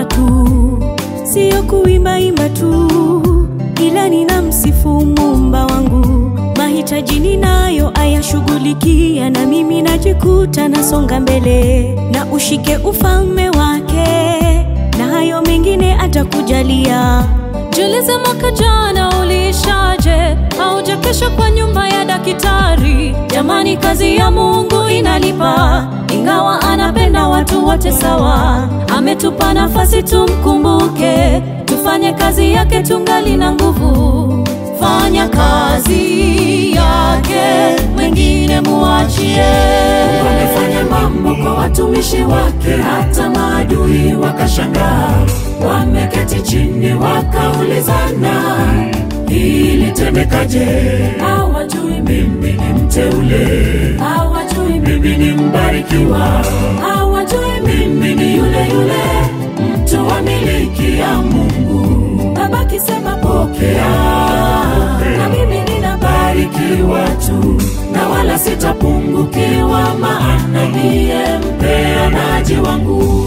tu, siyo kuimbaimba tu, ila nina msifu Muumba wangu. Mahitaji ninayo ayashughulikia, na mimi najikuta nasonga mbele, na ushike ufalme wake, na hayo mengine atakujalia. Jiulize, mwaka jana uliishaje? Haujakesha kwa nyumba ya daktari? Jamani, kazi ya Mungu inalipa, ingawa anapenda watu wote sawa. Ametupa nafasi tumkumbuke, tufanye kazi yake tungali na nguvu. Fanya kazi yake, wengine muachie. Wamefanya mambo kwa watumishi wake, hata maadui wakashangaa. Wameketi chini wakaulizana, ilitendekaje? Hawajui Mimi ni mteule, hawajui mimi ni mbarikiwa, hawajui mimi ni yule yule mtu wa miliki ya Mungu. baba kisema Pokea, na mimi ninabariki barikiwa tu na wala sitapungukiwa, maana ndiye mpeanaji wangu.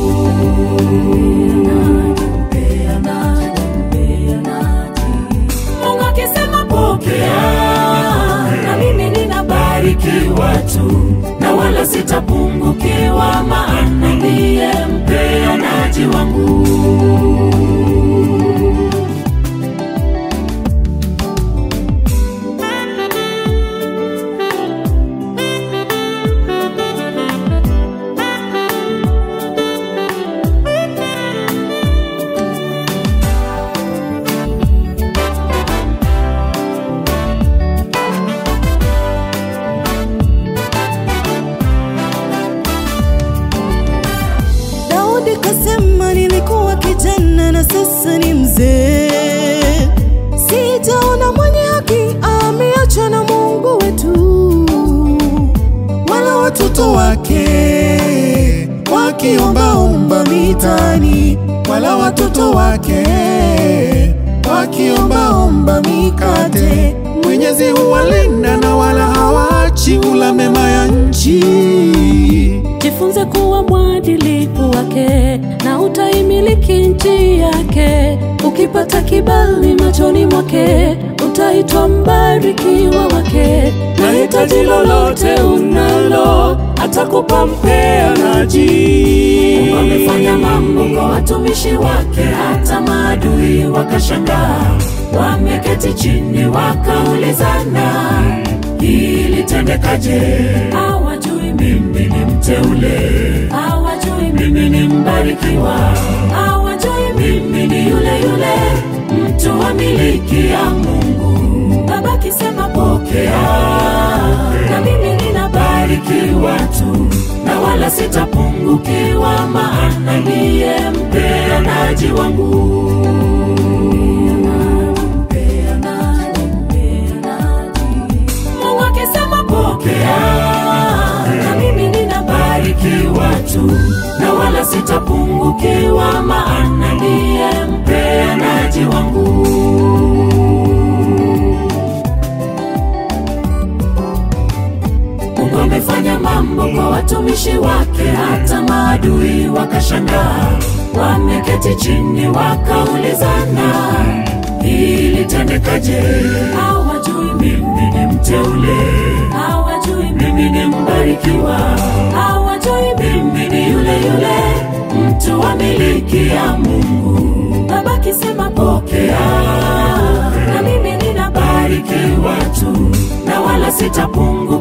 Mungu akisema Pokea, na mimi ninabariki barikiwa tu na wala sitapungukiwa, maana ndiye mpeanaji wangu. Daudi kasema, nilikuwa kijana na sasa ni mzee, sijaona mwenye haki ameachwa na Mungu wetu, wala watoto wake wakiombaomba mitaani, wala watoto wake wakiombaomba mikate. Mwenyezi huwalinda na wala hawaachi ula mema ya nchi. Jifunze kuwa mwadilifu wake na utaimiliki nchi yake. Ukipata kibali machoni mwake, utaitwa mbarikiwa wake. na hitaji lolote unalo atakupa mpeanaji. Wamefanya mambo kwa watumishi wake, hata maadui wakashangaa. Wameketi chini wakaulizana, ilitendekaje? Hawajui Mimi ni mteule, hawajui mimi ni mbarikiwa, hawajui mimi ni yule yule mtu wa miliki ya Mungu. baba kisema Pokea, na mimi ninabariki barikiwa tu na wala sitapungukiwa, maana ndiye mpeanaji wangu. Mungu akisema Pokea, na mimi ninabariki barikiwa tu na wala sitapungukiwa, maana ndiye mpeanaji wangu. Mungu amefanya mambo kwa watumishi wake, hata maadui wakashangaa. Wameketi chini wakaulizana, ilitendekaje? hawajui Mimi ni mteule, hawajui mimi ni mbarikiwa, hawajui mimi ni yule yule mtu wa miliki ya Mungu. baba kisema Pokea, na mimi ninabariki barikiwa tu na wala sitapungukiwa